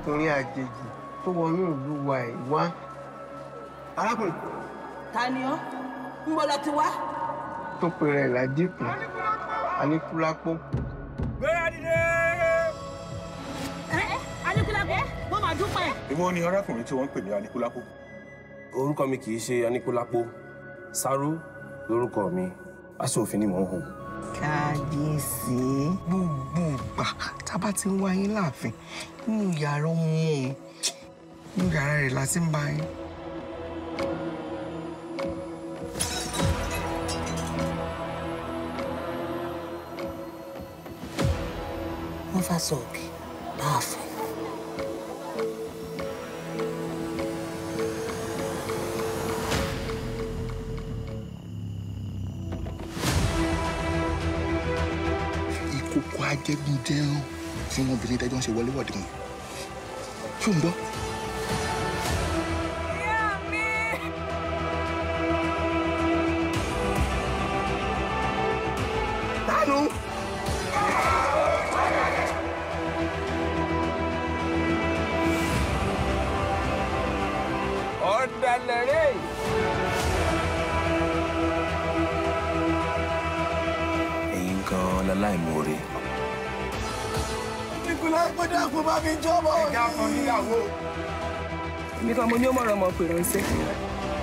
ọkùnrin àjèjì tó wọnú ìlú wa ẹ̀ wá. arákùnrin ta ni ọ́ ń bọ́ lọ ti wá. tó pe rẹ̀ ládìkù aníkúlápó. gbéra dìde. ẹ Aníkúlápó mo máa dúpẹ́. èwo ni arákùnrin tí wọ́n ń pè ní anikulapo. orúkọ mi kì í ṣe aníkúlápó sáró lórúkọ mi aṣòfin ni mò ń hùn. kábíyèsí gbogbo ìgbà tá a bá ti ń wá yín láàfin nínú yàrá ọmọ òun nínú yàrá rẹ̀ la ti ń bá yín. wọ́n fà sọ òkè láàfin. ìkòkò ajẹgúndẹrùn tí wọn obìnrin tẹjọ ń ṣe wọléwọ̀de wọn ṣó ń gbọ́. dánú. ọ̀dàlẹ̀ rẹ̀. ẹ̀yin gan-an láláìmoore. aníkúlápó dákun bá mi jọ́bọ̀. ẹja fún níyàwó. èmi kan mo ní ó mọ̀ràn ọmọ pè ránṣẹ́